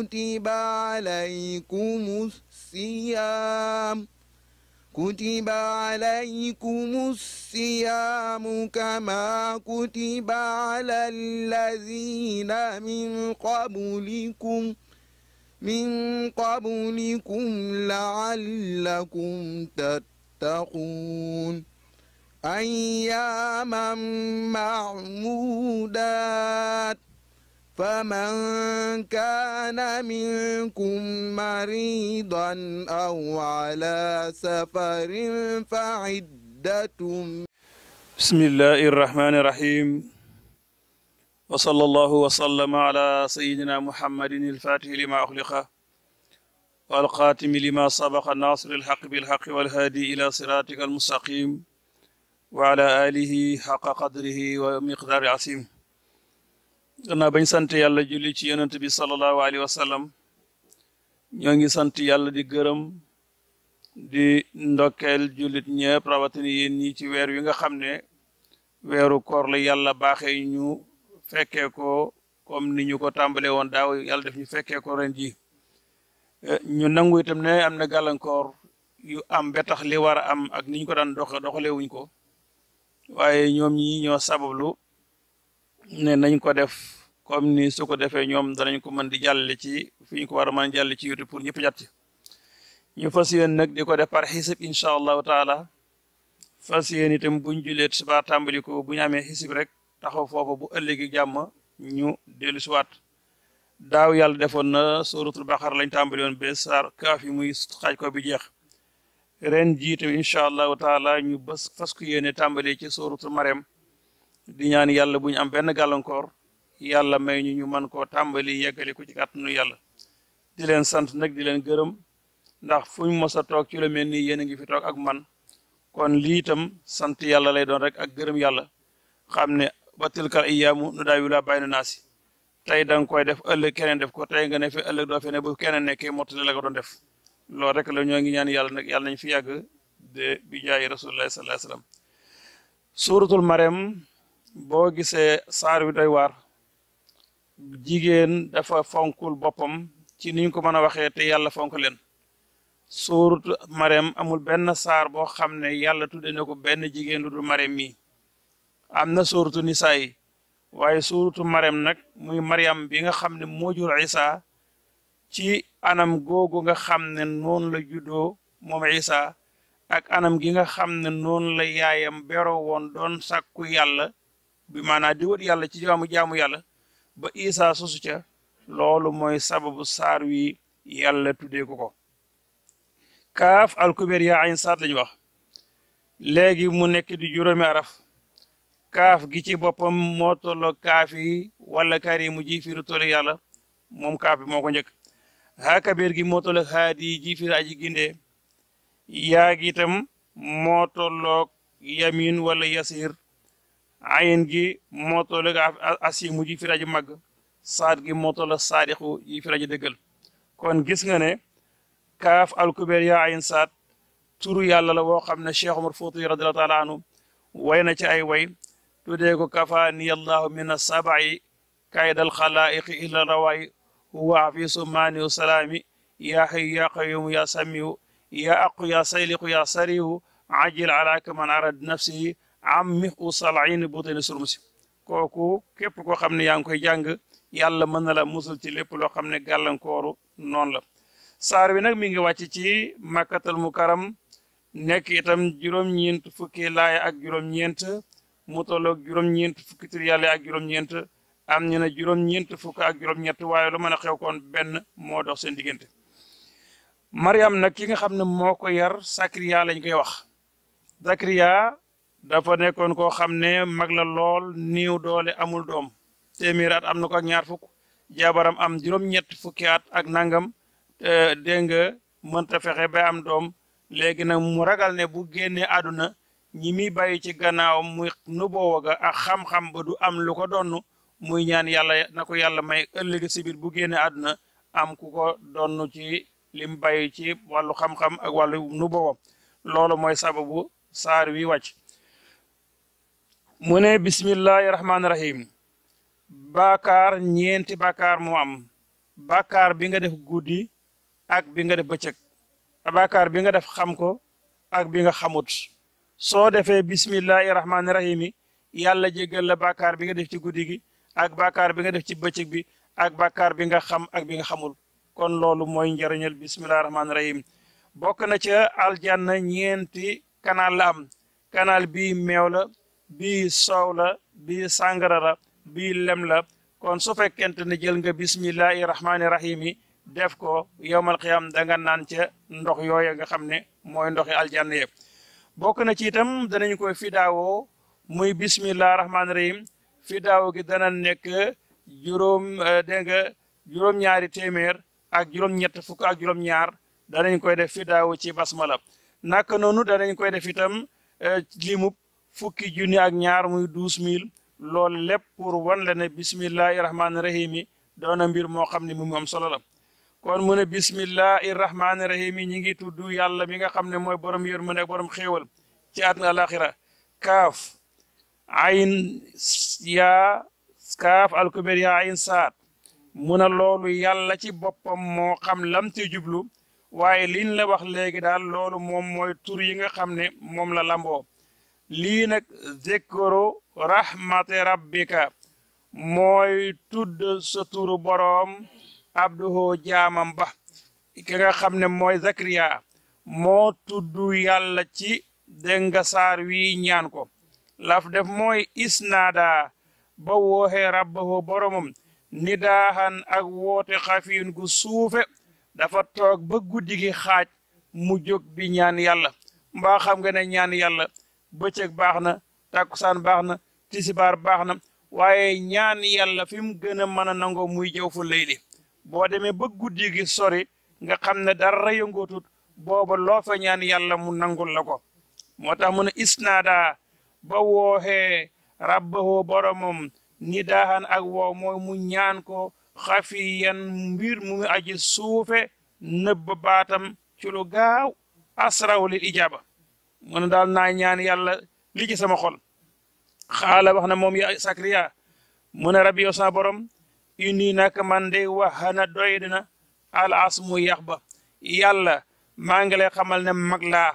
كتب عليكم الصيام كتب عليكم الصيام كما كتب على الذين من قبلكم من قبلكم لعلكم تتقون أياما معمودات فمن كان منكم مريضا أو على سفر فعدة بسم الله الرحمن الرحيم وصلى الله وسلم على سيدنا محمد الفاتح لما أخلق والقاتم لما سبق الناصر الحق بالحق والهادي إلى صراطك المستقيم وعلى آله حق قدره ومقدار عظيم gannaaw bañ sant yàlla julli ci yonent bi sallallahu alayhi wa sallam ñoo ngi sant yàlla di gërëm di ndokkeel jullit ñëpp rawatina yéen ñi ci weer wi nga xam ne weeru koor la yàlla baaxee ñu fekkee ko comme ni ñu ko tàmbalee woon daaw yàlla def ñu fekkee ko ren ji ñu nangu itam ne am na gàllankoor yu am ba tax li war a am ak ni ñu ko daan doxe doxalee wuñ ko waaye ñoom ñi ñoo sabablu ne nañ ko def comme ni su ko defee ñoom danañ ko mën di jàlle ci fi ñu ko war a mën jàlle ci YouTube pour ñëpp jàtt ñu fas yéen nag di ko def par xisib incha allahu taala fas yéen itam buñ julee suba tàmbali ko bu ñu amee xisib rek taxaw foofu bu ëllëgi jàmm ñu dellu siwaat daaw yàlla defoon na suratul baqara lañ tàmbali woon ba saar kaaf yi muy xaaj ko bi jeex ren jiitam incha allahu taala ñu bës fas ku yéene tàmbali ci suratul marem di ñaan yàlla bu ñu am benn gàllankoor yàlla may ñu ñu mën koo tàmbali yeggali ko ci kàttanu yàlla di leen sant nag di leen gërëm ndax fu ñu mos a toog ci lu mel nii yéen a ngi fi toog ak man kon lii itam sant yàlla lay doon rek ak gërëm yàlla xam ne ba tilkal iyaamu nu daa wila bàyyi naa si tey da nga koy def ëllëg keneen def ko tey nga ne fi ëllëg doo fe ne bu keneen nekkee mottali la ko doon def loolu rek la ñoo ngi ñaan yàlla nag yàlla nañ fi yàgg de bi jaayi rasulullahi sallallahu alayhi wasallam suuratul marem boo gisee saar wi doy waar jigéen dafa fonkul boppam ci niñ ko mën a waxee te yàlla fonk leen suuratu marem amul benn saar boo xam ne yàlla tudde na ko benn jigéen lu dul marem mi am na suuratu nisaa yi waaye suuratu marem nag muy mariam bi nga xam ne moo jur isa ci anam googu nga xam ne noonu la juddoo moom isa ak anam gi nga xam ne noonu la yaayam beroo woon doon sàkku yàlla bi maanaa di wët yàlla ci jaamu jaamu yàlla ba isa sosu ca loolu mooy sababu saar wi yàlla tuddee ko ko kaaf alkubeer yaa ayn saat lañu wax léegi mu nekk di juróomi araf kaaf gi ci boppam moo tolloo kaaf yi wala karimu ji firu tollu yàlla moom kaaf bi moo ko njëkk haa kabeer gi moo tolloo haadi ji firu aji gindee yaa gi itam moo tolloog yamin wala yasir ayin gi moo tolloog asimu ji firu aji màgg saat gi moo tolloog saadixu ji firu aji dëggal kon gis nga ne kaaf alkubeer yaa ayin saat turu yàlla la woo xam ne Cheikh Omar Fouti radiallahu taala anhu way na ci ay way tuddee ko kafaani allahu min asabai kaydal xalaiqi illa rawaay huwa afisu maaniu salaami yaa xayu yaa qayumu yaa samiu yaa aqu yaa sayliqu yaa sarihu ajil alaaka man arad nafsihi ammi usalin butini surmusi kooku képp koo xam ne yaa ngi koy jàng yàlla mën na la musul ci lépp loo xam ne gàllankooru noonu la saar wi nag mi ngi wàcc ci makkatal mukaram nekk itam juróom-ñeent fukki laaya ak juróom-ñeent mu tolloog juróom-ñeent fukki tur yàlla ak juróom-ñeent am ñu ne juróom-ñeent fukk ak juróom-ñett waaye lu mën a xew koon benn moo dox seen diggante Mariam nag ki nga xam ne moo ko yar Sakariya lañ koy wax Sakariya dafa nekkoon koo xam ne mag la lool niiw doole amul doom téeméer at am na ko ak ñaar fukk jabaram am juróom-ñett fukki at ak nangam dégg nga mënta fexe ba am doom léegi nag mu ragal ne bu génnee àdduna ñi muy bàyyi ci gannaawam muy nu boowa ga ak xam-xam ba du am lu ko donn muy ñaan yàlla na ko yàlla may ëllëg si biir bu génnee àdduna am ku ko donn ci lim bàyyi ci wàllu xam-xam ak wàllu nu boowa loolu mooy sababu saar wi wàcc mu ne bismillahi rahmaani rahim baakaar ñeenti baakaar moo am bàkkaar bi nga def guddi ak bi nga def bëccëg bàkkaar bi nga def xam ko ak bi nga xamut soo defee bismillahi rahmaani rahim yi yàlla jéggal la bàkkaar bi nga def ci guddi gi ak bàkkaar bi nga def ci bëccëg bi ak bàkkaar bi nga xam ak bi nga xamul kon loolu mooy njëriñal bismillahi rahmaani rahim bokk na ca aljanna ñeenti canal la am canal bii meew la bii soow la bii sàngara la bii lem la kon su fekkente ne jël nga bismillahi rahmaani rahim yi def ko yowmal qiyam da nga naan ca ndox yooya nga xam ne mooy ndoxi aljanna yëpp bokk na ci itam danañ koy fidaawoo muy bismillahi rahmaani rahim fidaawo gi dana nekk juróom dégg nga juróom-ñaari téeméer ak juróom-ñett fukk ak juróom-ñaar danañ koy def fidaawo ci basmala naka noonu danañ koy def itam limub fukki junni ak ñaar muy douze mille loolu lépp pour wan la ne bismillahi rahmaani rahim yi doona mbir moo xam ne mu mu am solo la kon mu ne bismillahi rahmaani rahim yi ñi ngi tudd yàlla mi nga xam ne mooy borom yërmande ak borom xéewal ci àdduna alaxira kaaf ayn yaa kaaf alkuber yaa ayn saat mu ne loolu yàlla ci boppam moo xam lam ci jublu waaye liñ la wax léegi daal loolu moom mooy tur yi nga xam ne moom la lamboo lii nag zikru rahmati rabbika mooy tudd sa turu boroom abduhu jaamam ba ki nga xam ne mooy zakariya moo tudd yàlla ci dégg nga saar wi ñaan ko laf def mooy isnaada ba wooxee rabbahu boromam nidaahan ak woote xafiin gu suufe dafa toog ba guddi gi xaaj mu jóg bi ñaan yàlla mbaa xam nga ne ñaan yàlla bëccëg baax na takkusaan baax na tisibaar baax na waaye ñaan yàlla fi mu gën a mën a nangoo muy jëw fu layli boo demee ba guddi gi sori nga xam ne dara yëngootut booba loo fa ñaan yàlla mu nangul la ko moo tax mu ne isnaada ba wooxee rabbahu boromam ni daaxan ak woow mooy mu ñaan ko xafiyan mbir mu mu aji suufe nëbb baatam ci lu gaaw asraw lil ijaaba mu ne daal naa ñaan yàlla li ci sama xol xaala wax na moom ya sakriya mu ne rabbi yow sama borom indi nag man de waxana doy dina al asmu yax ba yàlla maa ngi lay xamal ne mag laa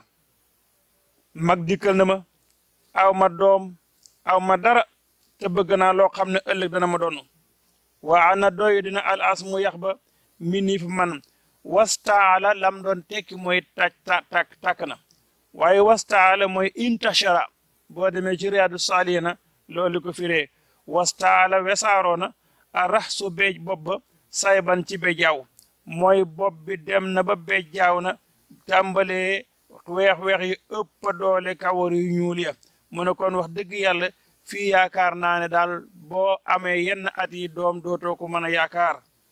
mag dikkal na ma aw ma doom aw ma dara te bëgg naa loo xam ne ëllëg dana ma doon waa ana doy dina al asmu yax ba mi nii fi man wastaala lam doon tekki mooy taj ta tak tàkk na waaye wastaala mooy intashara boo demee ci riyaadu saalihina loolu ko firee wastaala wesaaroona a rax su beej bopp ba sayban ci be jaaw mooy bopp bi dem na ba beej jaaw na tàmbalee weex-weex yi ëpp doole kawar yu ñuul ya mu ne kon wax dëgg yàlla fii yaakaar naa ne daal boo amee yenn at yi doom dootoo ko mën a yaakaar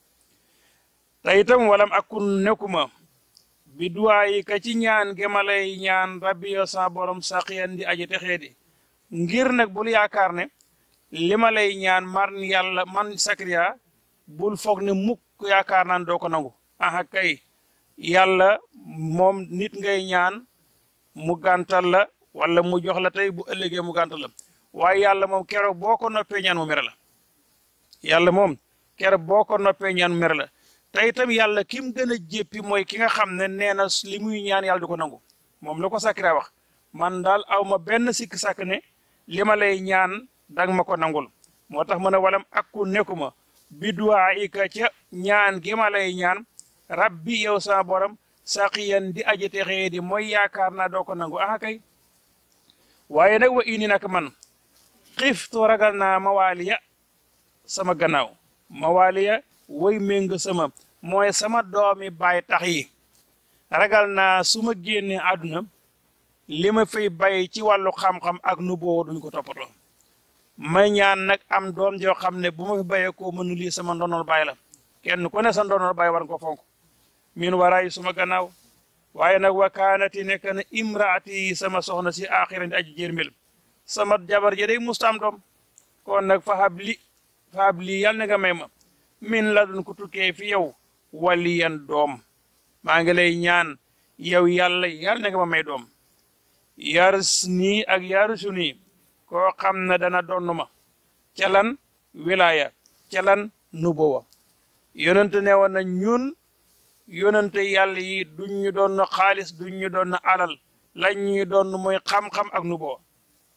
te itam walam akun nekkuma bi duwaayi ka ci ñaan gemalay ñaan rabbi yo sa borom saqiyan di aji texee di ngir nag bul yaakaar ne li ma lay ñaan man yàlla man sakriya bul foog ne mukk yaakaar naan doo ko nangu aha kay yàlla moom nit ngay ñaan mu gàntal la wala mu jox la tey bu ëllëgee mu gàntal la waaye yàlla moom keroog boo ko noppee ñaan mu mere la yàlla moom keroog boo ko noppee ñaan mu mere la te itam yàlla ki mu gën a jéppi mooy ki nga xam ne nee na li muy ñaan yàlla du ko nangu moom la ko sakira wax man daal aw ma benn sikk sàkk ne li ma lay ñaan dang ma ko nangul moo tax mu ne walam akku nekkuma bi duwaa ika ca ñaan gi ma lay ñaan rabbi yow sama borom saqiyan di aji texee di mooy yaakaar naa doo ko nangu ah kay waaye nag wa ini nag man xiftu ragal naa mawaaliya sama gannaaw mawaaliya woy méng sama mooy sama doomi baay tax yi ragal naa su ma génnee àdduna li ma fay bay ci wàllu xam-xam ak nu boo duñ ko toppatoo may ñaan nag am doom joo xam ne bu ma fi bayee koo mënu lii sama ndonol baay la kenn ku ne sa ndonol baay war nga ko fonk min waraay suma gannaaw waaye nag wakaanati nekk na imraati sama soxna si aaxiran di aji jërmel sama jabar ji day mustaam doom kon nag fa hab li fa hab lii yal na nga may ma min la dun ko tukkee fi yow waliyan doom maa ngi lay ñaan yow yàlla yal na nga ma may doom yars nii ak yarusu nii koo xam ne dana donn ma ca lan wilaaya ca lan nubuwa yonente ne woon na ñun yonente yàlla yi duñ ñu doon xaalis duñ ñu doon alal lañ ñuy doon mooy xam-xam ak nu boo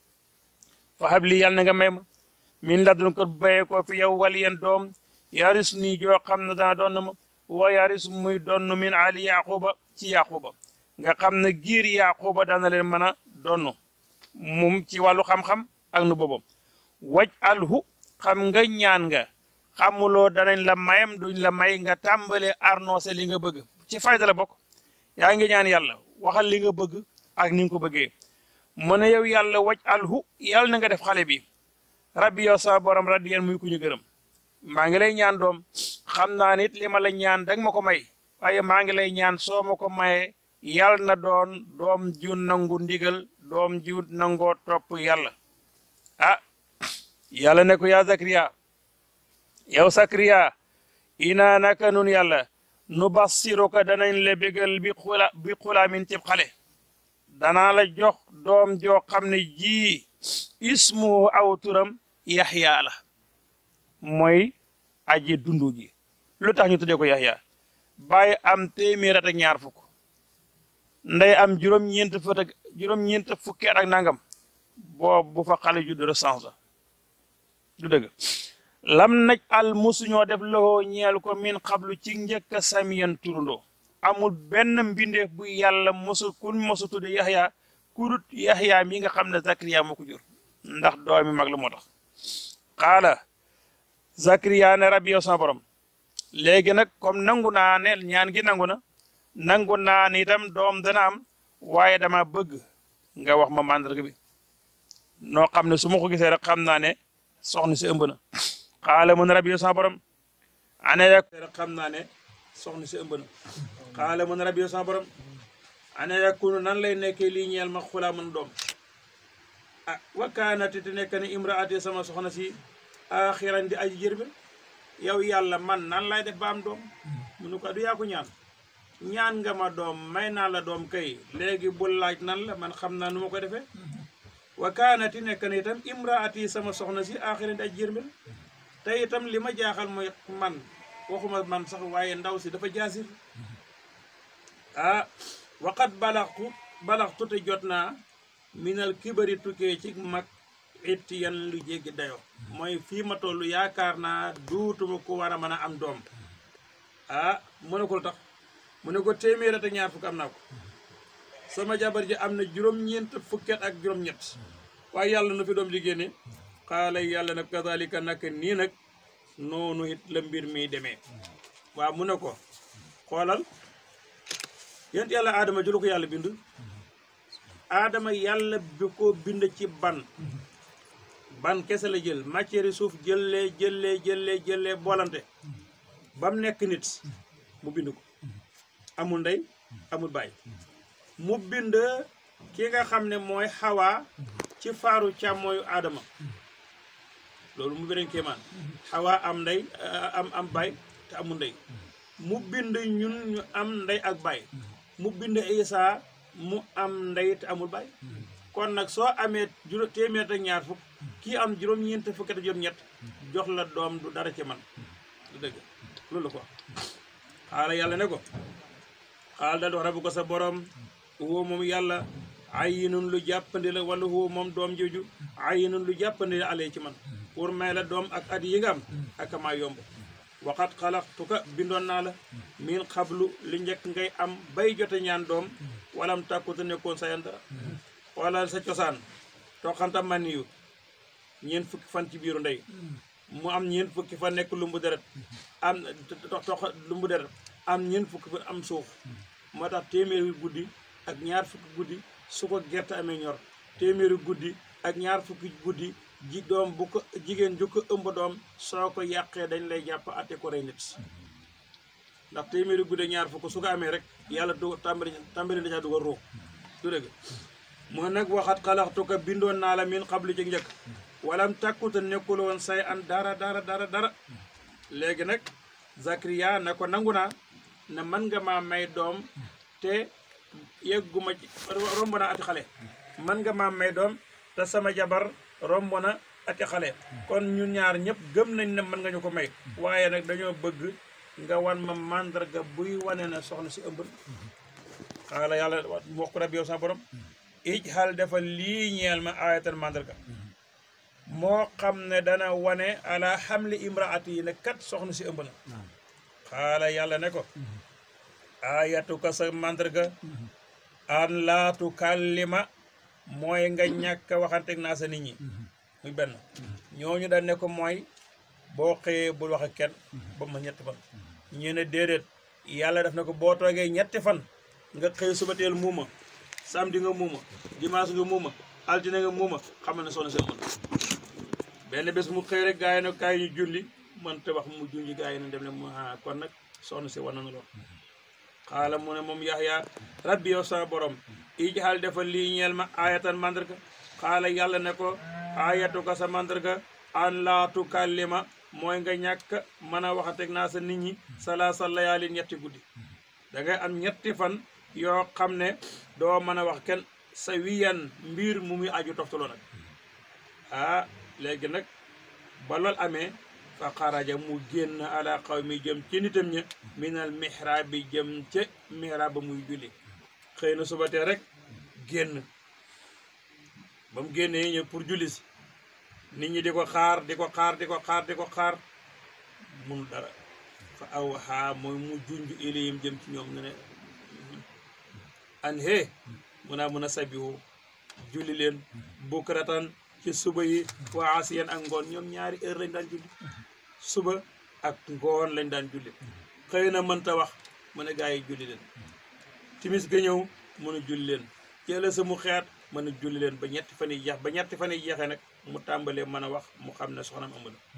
fa habli yàlla na nga may ma min ladun ko bayee ko fi yow waliyan doom yaris nii joo xam ne dana doon na ma wa yaris muy doon min ali yaquba ci yaquba nga xam ne giir yaquba dana leen mën a doon mum ci wàllu xam-xam ak nu boobam waj alhu xam nga ñaan nga xamuloo danañ la mayam duñ la may nga tàmbale arnoncé li nga bëgg ci fayda la bokk yaa ngi ñaan yàlla waxal li nga bëgg ak ni nga ko bëggee mu ne yow yàlla waj alhu yàlla na nga def xale bi rabbi yow sa borom radiyan muy ku ñu gërëm maa ngi lay ñaan doom xam naa nit li ma la ñaan danga ma ko may waaye maa ngi lay ñaan soo ma ko mayee yàlla na doon doom ju nangu ndigal doom ju nangoo topp yàlla ah yàlla ne ko yaa Zakariya yow Zakariya ina naka nun yàlla nu bassiruka danañ la bégal bi xula bi xulaamin cib xale danaa la jox doom joo xam ne ji ismu aw turam yaxya la mooy aji dundu gi lu tax ñu tuddee ko yaxya bàyyi am téeméer at ak ñaar fukk nday am juróom-ñeent fukk ak juróom-ñeent fukki at ak nangam boobu bu fa xale judd recense la du dëgg lam naj al musuñoo def loxoo ñeel ko min xablu ci njëkk a samiyan turundoo amul benn mbindeef bu yàlla mosu kun mosu tudde yaxya kudut yaxya mi nga xam ne zakariya moo ko jur ndax doomi mag la moo tax xaala zakariya ne rabbi yow sama borom léegi nag comme nangu naa ne ñaan gi nangu na nangu naa ni itam doom dana am waaye dama bëgg nga wax ma màndarga bi noo xam ne su ma ko gisee rek xam naa ne soxna si ëmb na xaala mun rabbi yow sama borom ana yak rek xam naa ne soxna si ëmb na xaala mun rabbi yow sama borom ana yakunu nan lay nekkee lii ñeel ma xulaa mën doom ah wakkaanati te nekk ne imraati sama soxna si axiran di aji jërbe yow yàlla man nan lay def ba am doom munu ko du yaa ko ñaan ñaan nga ma doom may naa la doom kay léegi bul laaj nan la man xam naa nu ma ko defee wakkaanati nekk ne itam imraati sama soxna si axiran di aji jërbe te itam li ma jaaxal mooy man waxuma man sax waaye ndaw si dafa jaasir ah waqat balaxtu balaxtu te jot naa minal kibari tukkee ci mag it yan lu jéggi dayo mooy fii ma toll yaakaar naa duutuma ko war a mën a am doom ah mu ne ko lu tax mu ne ko téeméer ak ñaar fukk am naa ko sama jabar ji am na juróom-ñeent fukket ak juróom-ñett waaye yàlla nu fi doom ji génne xaala yàlla nag kazalika nag nii nag noonu it la mbir mi demee waaw mu ne ko xoolal yéen yàlla aadama julu ko yàlla bind aadama yàlla bi ko bind ci ban ban kese la jël matière suuf jëlee jëlee jëlee jëlee boolante ba mu nekk nit mu bind ko amul ndey amul baay mu bind ki nga xam ne mooy xawaa ci faaru càmmooyu aadama loolu mu beneen kéemaan xawaa am ndey am am baay te amul ndey mu bind ñun ñu am ndey ak baay mu bind Isa mu am ndey te amul baay kon nag soo amee juróom téeméer ak ñaar fukk kii am juróom-ñeent fukki ak juróom-ñett jox la doom du dara ci man du dëgg loolu la ko xaala yàlla ne ko xaal da dox rabu ko sa borom woo moom yàlla ayinun lu jàppandi la wala woo moom doom jooju ayinun lu jàppandi la alee ci man pour may la doom ak at yi nga am ak maa yomb waxat xalaxtuka bindoon naa la min xablu li njëkk ngay am bay jote ñaan doom walam tàkkute nekkoon sayan dara xoolal sa cosaan toxanta man yu ñeent fukki fan ci biiru ndey mu am ñeent fukki fan nekk lumbu deret am tox lumbu deret am ñeent fukki fan am suuf moo tax téeméeri guddi ak ñaar fukki guddi su ko gerte amee ñor téeméeri guddi ak ñaar fukki guddi ji doom bu ko jigéen ju ko ëmb doom soo ko yàqee dañ lay jàpp ate ko rey nit ndax téeméeri guddi ak ñaar fukk su ko amee rek yàlla du tàmbali tàmbali na caa dugal ruux du dëgg moo nag waxat xalaxtu ko bindoon naa la min xabli ci njëkk walam tàkkute nekkul woon say an dara dara dara dara léegi nag Zakariya ne ko nangu naa ne man nga maa may doom te yegguma ci romb na ati xale man nga maa may doom te sama jabar romb na ati xale kon ñun ñaar ñëpp gëm nañ ne mën nga ñu ko may waaye nag dañoo bëgg nga wan ma mandarga buy wane na soxna si ëmb xaala yàlla mu wax ko rabbi yow sa borom ij xal dafa lii ñeel ma ayatan mandarga moo xam ne dana wane ala xamli imraati yi ne kat soxna si ëmb na xaala yàlla ne ko ayatuka sa mandarga an laatu kallima mooy nga ñàkk waxanteeg naa sa nit ñi muy benn ñooñu dañ ne ko mooy boo xëyee bul wax ak kenn ba ma ñetti fan ñu ne déedéet yàlla def na ko boo toogee ñetti fan nga xëy suba teel muuma samedi nga muuma dimanche nga muuma altine nga muuma xamal ne soxna si ëmb na benn bés mu xëy rek gaa yi ne kaay ñu julli man te wax mu junji gaa yi ne dem ne mu ah kon nag soxna si war na lool xaala mu ne moom yaxya rabbi yow sama borom ijxal dafa lii ñeel ma ayatan mandarga xaala yàlla ne ko ayatu ko sa mandarga an laa tukallima mooy nga ñàkk mën a waxateeg naa sa nit ñi salaasa layaali ñetti guddi da ngay am ñetti fan yoo xam ne doo mën a wax kenn sa wiyan mbir mu muy aju toftaloo nag ah léegi nag ba lool amee fa xaraja mu génn ala xaw mi jëm ci nitam ña minal mihrab bi jëm ca mihrab ba muy julli xëy na suba tee rek génn ba mu génnee ñëw pour julli si nit ñi di ko xaar di ko xaar di ko xaar di ko xaar mun dara fa aw xaa mooy mu junj ilayhim jëm ci ñoom ne ne an hee mun naa mun a sabihu julli leen bukratan ci suba yi waa asiyan ak ngoon ñoom ñaari heure lañ daan julli suba ak ngoon lañ daan julli xëy na mënta wax mu ne gaa yi julli leen timis ga ñëw mën a julli leen ceela sa mu xeet mën a julli leen ba ñetti fan yi jeex ba ñetti fan yi jeexee nag mu tàmbalee mën a wax mu xam ne soxnaam ëmb na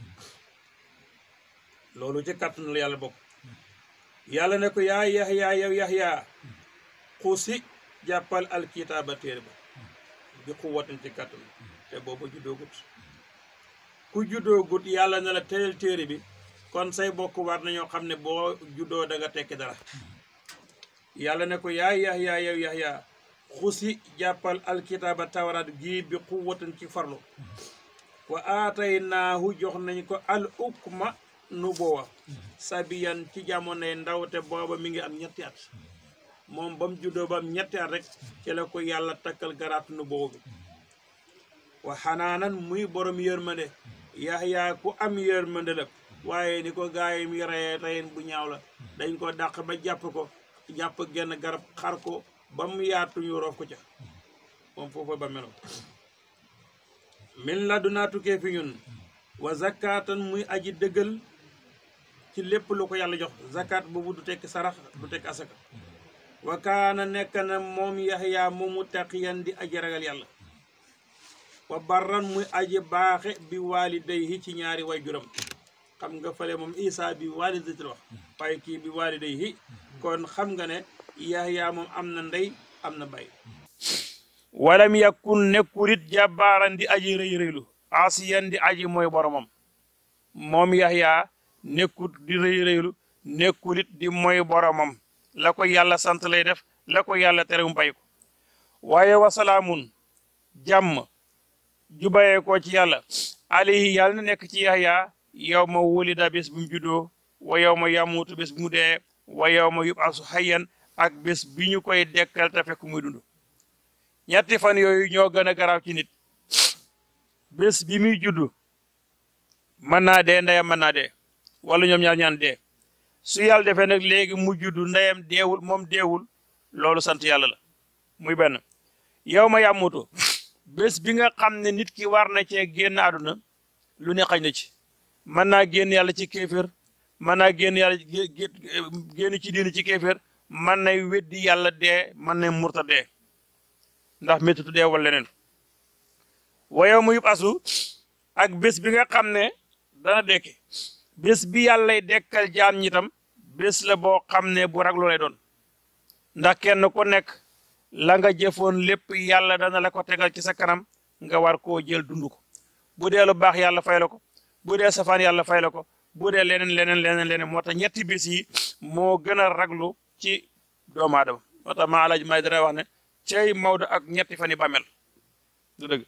loolu ci kàttan la yàlla bokk yàlla ne ko yaa yaxyaa yow yaxyaa xuusi jàppal alkitaaba téere ba bi xuwatin ci kàttan te booba juddoogut ku juddoogut yàlla ne la teyel téere bi kon say bokk war nañoo xam ne boo juddoo da nga tekki dara yàlla ne ko yaa yaxyaa yow yaxyaa xusi jàppal alkitaaba tawraat gii bi xuwatin ci farlu wa aataynaahu jox nañ ko al ukma nu boowa sabiyan ci jamonoy ndaw te booba mi ngi am ñetti at moom ba mu juddoo ba am ñetti at rek ci la ko yàlla takkal garaatu nu boobu bi wa xanaanan muy borom yërmande yaxyaa ku am yërmande la waaye ni ko gaay mi reyee reyen bu ñaaw la dañ ko dàq ba jàpp ko jàpp genn garab xar ko ba mu yaatu ñu roof ko ca moom foofu ba melo min la du naa tukkee fi ñun wa zakatan muy aji dëggal ci lépp lu ko yàlla jox zakat boobu du tekk sarax du tekk asaka wa kaana nekk na moom yaxyaa moomu taqiyan di aji ragal yàlla wa barran muy aji baaxe bi waalidayhi ci ñaari way juram xam nga fale moom isa bi waalidati la wax waaye kii bi waalidayhi kon xam nga ne yaxyaa moom am na ndey am na bay walam yakun nekkurit jàbbaaran di aji rëy rëylu asiyan di aji mooy boromam moom yaxyaa nekkut di rëy rëylu nekkulit di mooy boromam la ko yàlla sant lay def la ko yàlla tere mu bay ko waaye wasalaamun jàmm ju bayee ko ci yàlla alayhi yàlla na nekk ci yaxyaa yow ma wulida bés bu mu juddoo wa yow ma yamuutu bés bu mu dee wa yow ma yubasu hayyan ak bés bi ñu koy dekkal te fekk muy dund ñetti fan yooyu ñoo gën a garaaw ci nit bés bi muy juddu mën naa dee ndeyam mën naa dee wala ñoom ñaar ñaan dee su yàlla defee nag léegi mu juddu ndeyam deewul moom deewul loolu sant yàlla la muy benn yow ma yàmmutu bés bi nga xam ne nit ki war na cee génn àdduna lu ne xañ na ci mën naa génn yàlla ci kéeféer mën naa génn yàlla génn ci diini ci kéeféer mën nay weddi yàlla dee mën nay murta dee ndax méttitu dee wala leneen wayow mu yub asu ak bés bi nga xam ne dana dekki bés bi yàllay dekkal jaam ñi tam bés la boo xam ne bu raglu lay doon ndax kenn ku nekk la nga jëfoon lépp yàlla dana la ko tegal ci sa kanam nga war koo jël dund ko bu dee lu baax yàlla fay la ko bu dee safaan yàlla fay la ko bu dee leneen leneen leneen leneen moo tax ñetti bés yi moo gën a raglu ci doomu aadama moo tax maa alaaj may dara wax ne cey Maodo ak ñetti fan yi bàmmel du dëgg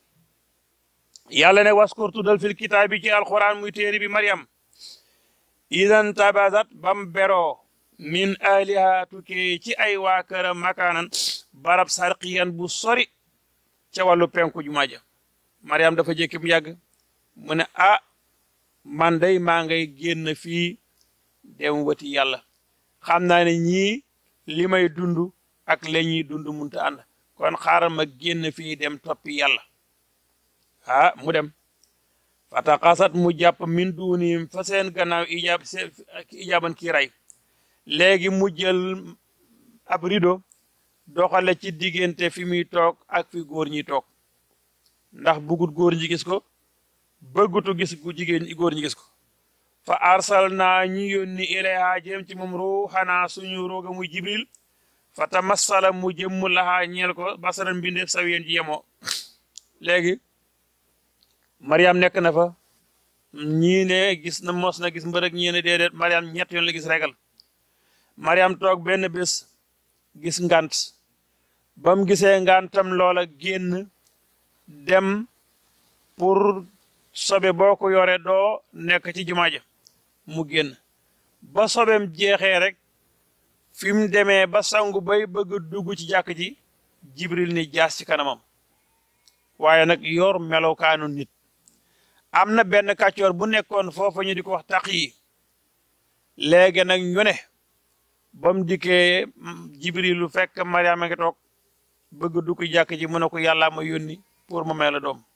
yàlla ne waskur tuddal fil kitaab bi ci alquran muy téere bi Mariam idan tabasat bam beroo min aliha tukkee ci ay waa këram makaanan barab sarqiyan bu sori ca wàllu penku jumaa ja mariam dafa jékki mu yàgg mu ne ah man day maa ngay génn fii dem wati yàlla xam naa ne ñii li may dund ak la ñuy dund munta ànd kon xaaral ma génn fii dem toppi yàlla ah mu dem fataqasat mu jàpp min duunim fa seen gannaaw ijaab ijaaban kii ray léegi mu jël ab rido doxale ci diggante fi muy toog ak fi góor ñi toog ndax bugut góor ñi gis ko bëggutu gis gu jigéen góor ñi gis ko fa arsal naa ñu yónni ilayha jëm ci moom ruuxanaa suñu rooga muy jibril fa tamassala mu jëmmu laxaa ñeel ko basaran mbindeef sawiyen ji yemoo léegi mariam nekk na fa ñii ne gis na mos na gis mbërëg ñii ne déedéet mariam ñett yoon la gis regal mariam toog benn bés gis ngant ba mu gisee ngantam loola génn dem pour sobe boo ko yore doo nekk ci jumaa ja mu génn ba sobeem jeexee rek fi mu demee ba sangu bay bëgg dugg ci jàkk ji jibril ni jaas ci kanamam waaye nag yor melokaanu nit am na benn kàccoor bu nekkoon foofa ñu di ko wax taq yi léegi nag ñu ne ba mu dikkee jibrilu fekk mariama ngi toog bëgg dugg jàkk ji mu ne ko yàllaa ma yónni pour mu may la doom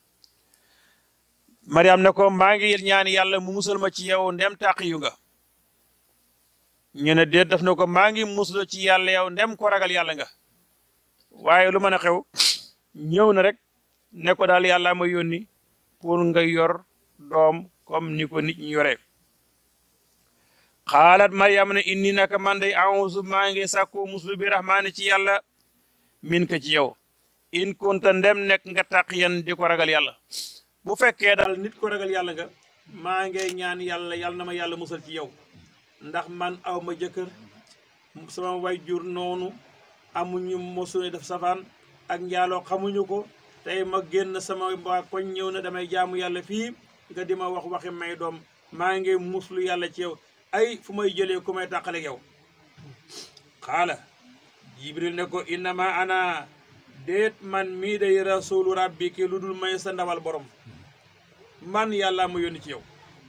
mariam ne ko maa ngi ñaan yàlla mu musal ma ci yow ndem taq yu nga ñu ne déet daf ne ko maa ngi musal ci yàlla yow ndem ko ragal yàlla nga waaye lu mën a xew ñëw na rek ne ko daal yàllaa ma yónni pour nga yor doom comme ni ko nit ñi yoree xaalat mariam ne inni naka man day awusu maa ngi sàkku muslu bi rahmaani ci yàlla min ka ci yow in kunta ndem nekk nga taqiyan di ko ragal yàlla bu fekkee daal nit ko ragal yàlla nga maa ngi ñaan yàlla yàlla na ma yàlla musal ci yow ndax man aw ma jëkkër sama way jur noonu amuñu mosu def safaan ak njaaloo xamuñu ko tey ma génn sama waa koñ ñëw na damay jaamu yàlla fii nga di ma wax waxi may doom maa ngi muslu yàlla ci yow ay fu may jëlee ku may tàqale yow xaala jibril ne ko innama ana déet man mii day rasulu rabbi ki lu dul may sa ndawal borom man yàlla ma yónni ci yow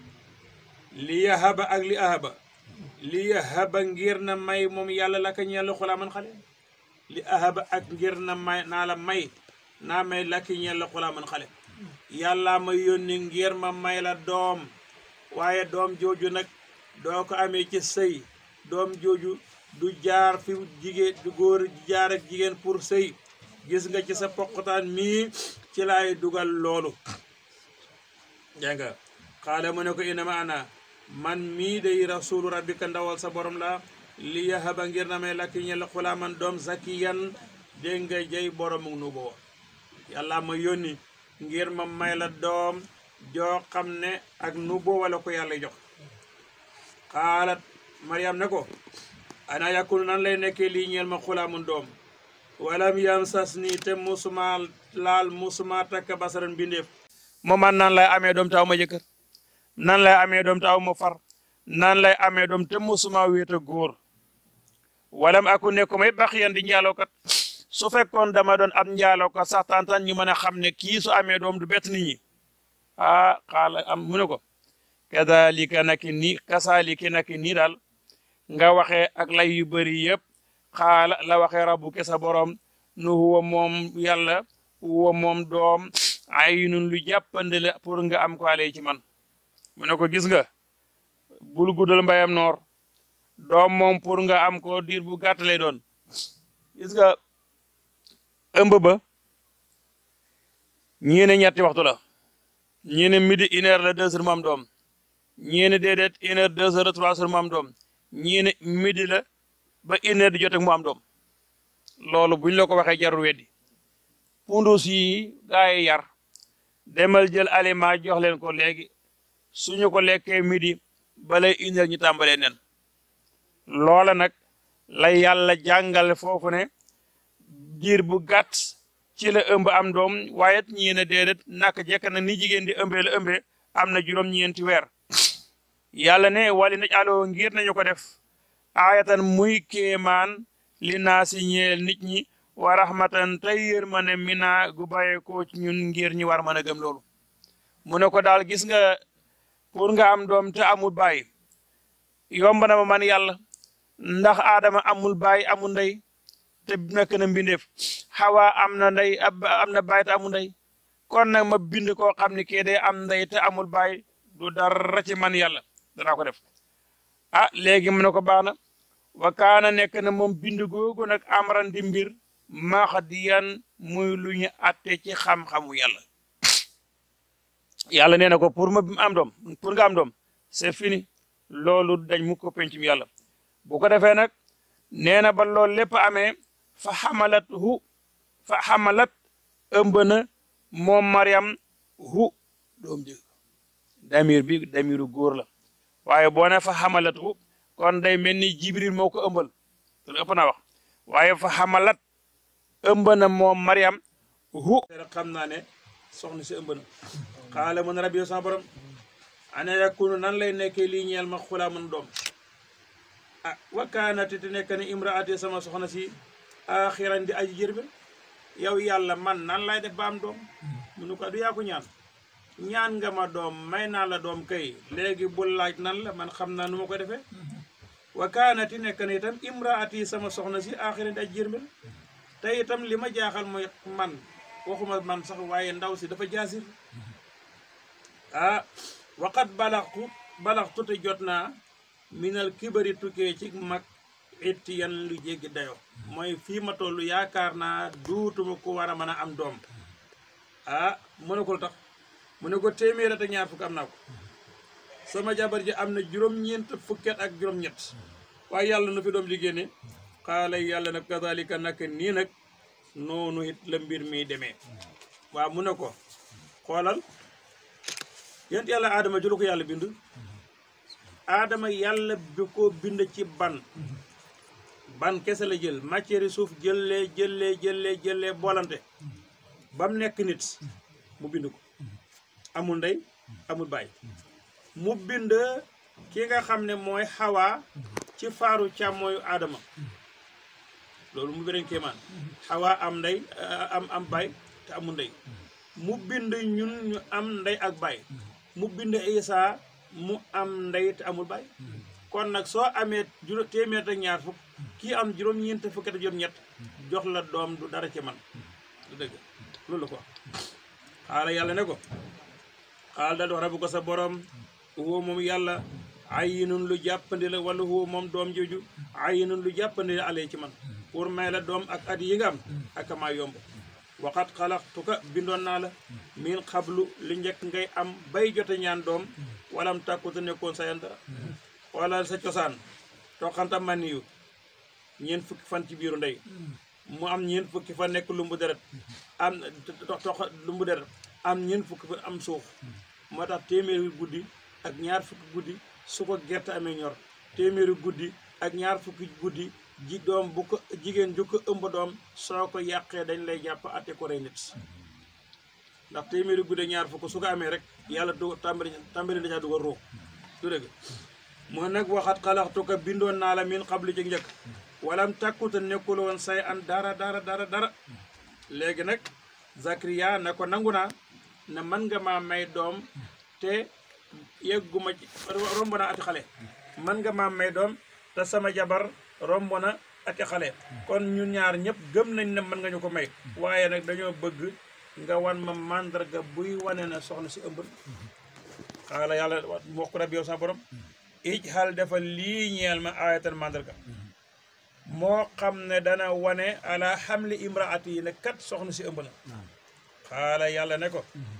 li yahaba ak li ahaba li yahaba ngir na may moom yàlla la ka ñeel xulaa man xale li ahaba ak ngir na may naa la may naa may lakki ñeel la xulaa man xale yàlla ma yónni ngir ma may la doom waaye doom jooju nag doo ko amee ci sëy doom jooju du jaar fi jigéen du góor jaar ak jigéen pour sëy gis nga ci sa poqotaan mii ci laay dugal loolu dégg nga xaala mu ne ko inama ana man mii day rasulu rabbika ndawal sa borom la li yahaba ngir na may lakki ñel xulaaman doom zakiyan dégg nga jëy borom nu boo yàlla ma yónni ngir ma may la doom joo xam ne ak nu boo wala ko yàlla jox xaalat mariam ne ko ana yakunu nan lay nekkee lii ñeel ma xulaamun doom walam yam sas nii te musuma laal musuma takk basaran bindeef moo man nan lay amee doom te aw ma jëkkër nan lay amee doom te aw ma far nan lay amee doom te musuma wéet a góor walam aku nekku may bax yan di njaalookat su fekkoon dama doon ab njaalookat sax tantan ñu mën a xam ne kii su amee doom du bett nit ñi ah xaala am mu ne ko kadalika naki nii kasaaliki naki nii daal nga waxee ak lay yu bëri yëpp xaala la waxee rabbu ke sa borom nu huwa moom yàlla huwa moom doom ay nun lu jàppandi la pour nga am ko ale ci man mu ne ko gis nga bul guddal mbayam noor doom moom pour nga am ko diir bu gàtt lay doon gis nga ëmb ba ñii ne ñetti waxtu la ñii ne midi une heure la deux heures mu am doom ñii ne déedéet une heure deux heures trois heures mu am doom ñii ne midi la ba une heure di jot ak mu am doom loolu buñ la ko waxee jarul weddi pundus yi gaa yi yar demal jël aliment jox leen ko léegi suñu ko lekkee midi balay une heure ñu tàmbalee nen loola nag la yàlla jàngale foofu ne diir bu gàtt ci la ëmb am doom waaye ñii ne déedéet naka jekk na ni jigéen di ëmbee la ëmbee am na juróom-ñeenti weer yàlla ne wali naj aloo ngir nañu ko def aayatan muy kéemaan li naa si ñeel nit ñi wa rahmatan tey yërmande mina gu bàyyeekoo ci ñun ngir ñi war mën a gëm loolu mu ne ko daal gis nga pour nga am doom te amul baay yomb na ma man yàlla ndax aadama amul baay amul ndey te nekk na mbindeef xawa am na ndey am na baay te amul ndey kon nag ma bind koo xam ne kii day am ndey te amul baay du dara ci man yàlla danaa ko def ah léegi mu ne ko baax na wa kaana nekk na moom bind googu nag amran di mbir maxdiyan muy lu ñu atte ci xam-xamu yàlla yàlla nee na ko pour ma am doom pour nga am doom c'est fini loolu dañ mu ko pencum yàlla bu ko defee nag nee na ba loolu lépp amee fa xamalat hu fa xamalat ëmb na moom Mariam hu doom ji damir bi damiru góor la waaye boo ne fa xamalat hu kon day mel ni Jibril moo ko ëmbal loolu ëpp naa wax waaye fa xamalat ëmb na moom Mariam hu rek xam naa ne soxna si ëmb na xaala mën rabbi sama borom ana yakunu nan lay nekkee lii ñeel ma xulaa mën doom ah wakkaanati te nekk ne imraati sama soxna si axiran di aji jërbe yow yàlla man nan lay def ba am doom mu nu ko du yaa ko ñaan ñaan nga ma doom may naa la doom kay léegi bul laaj nan la man xam naa nu ma ko defee wakkaanati nekk ne itam imraati sama soxna si axiran di aji jërbe te itam li ma jaaxal mooy man waxuma man sax waaye ndaw si dafa jaasir ah waqat balaxtu balaxtu te jot naa minal kibari tukkee ci mag itti yan lu jéggi dayo mooy fii ma toll yaakaar naa duutuma ko war a mën a am doom ah mu ne ko lu tax mu ne ko téeméer ak ñaar fukk am naa ko sama jabar ji am na juróom-ñeent fukket ak juróom-ñett waaye yàlla na fi doom ji génne xaala yàlla nag kazalika nag nii nag noonu it la mbir mi demee waaw mu ne ko xoolal yent yàlla aadama jëlu ko yàlla bind aadama yàlla bi ko bind ci ban ban kese la jël matière suuf jëlee jëlee jëlee jëlee boolante ba mu nekk nit mu bind ko amul ndey amul baay mu bind ki nga xam ne mooy xawaa ci faaru càmmooyu aadama loolu mu beneen kéemaan xawaa am ndey am am baay te amul ndey mu bind ñun ñu am ndey ak baay mu bind Isa mu am ndey te amul baay kon nag soo amee juróom téeméer ak ñaar fukk kii am juróom-ñeent fukk ak juróom-ñett jox la doom du dara ci man du dëgg loolu la ko xaala yàlla ne ko xaal da dox rabu ko sa borom woo moom yàlla ayinun lu jàppandi la wala woo moom doom jooju ayinun lu jàppandi la alee ci man pour may la doom ak at yi nga am ak maa yomb waxat xalaxtuka bindoon naa la min xablu li njëkk ngay am bay jote ñaan doom walam tàkkute nekkoon sa yan dara wala sa cosaan toxanta maniyu ñeent fukki fan ci biiru ndey mu am ñeent fukki fan nekk lumbu deret am tox lumbu deret am ñeent fukki fan am suuf moo tax téeméeri guddi ak ñaar fukki guddi su ko gerte amee ñor téeméeri guddi ak ñaar fukki guddi ji doom bu ko jigéen ju ko ëmb doom soo ko yàqee dañ lay jàpp atte ko rey nit ndax téeméeri guddi ñaar fukk su ko amee rek yàlla du tàmbali tàmbali dacaa dugal ruux du dëgg moo nag waxat xalaxtuka bindoon naa la min xablu ci njëkk walam tàkkuta nekkul woon say an dara dara dara dara léegi nag Zakariya na ko nangu naa ne mën nga maa may doom te yegguma ci romb na ati xale mën nga maa may doom te sama jabar romb na ati xale kon ñun ñaar ñëpp gëm nañ ne mën nga ñu ko may waaye nag dañoo bëgg nga wan ma màndarga buy wane na soxna si ëmb xaala yàlla wax ko rabbi yow sa borom ij xal dafa lii ñeel ma ayatan màndarga moo xam ne dana wane ala xamli imraati yi ne kat soxna si ëmb na xaala yàlla ne ko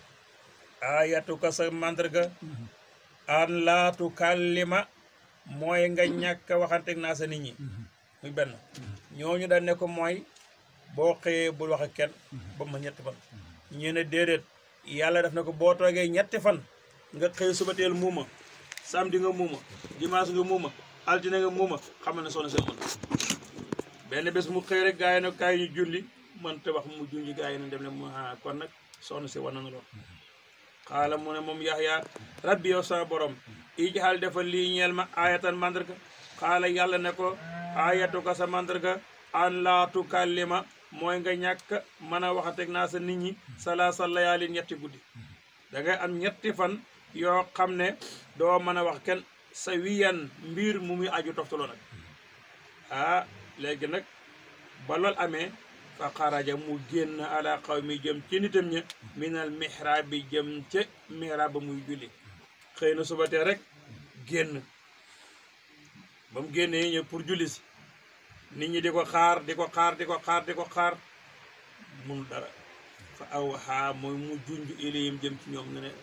ayatuka sa màndarga an laatu kallima mooy nga ñàkk a waxanteeg naa sa nit ñi muy benn ñooñu dañ ne ko mooy boo xëyee bul wax ak kenn ba ma ñetti fan ñu ne déedéet yàlla def na ko boo toogee ñetti fan nga xëy suba teel muuma samedi nga muuma dimanche nga muuma altine nga muuma xam ne soxna si ëmb na benn bés mu xëy rek gaa yi nag kaay ñu julli man te wax mu junji gaa yi ne dem ne mu kon nag soxna si war na lool xaala mu ne moom yaxya rabbi yow sama borom ijxal defal lii ñeel ma ayatan mandarga xaala yàlla ne ko ayatu ka sa mandarga an laa tukallima mooy nga ñàkk mën a waxateeg naa sa nit ñi salaasa layaalin ñetti guddi da ngay am ñetti fan yoo xam ne doo mën a wax kenn sa wiyan mbir mu muy aju toftaloo nag ah léegi nag ba lool amee fa xaraja mu génn ala xaw mi jëm ci nitam ña minal mihrab bi jëm ca mihrab ba muy julli xëy na suba tee rek génn ba mu génnee ñëw pour julli si nit ñi di ko xaar di ko xaar di ko xaar di ko xaar mun dara fa aw xaa mooy mu junj ilayhim jëm ci ñoom ne ne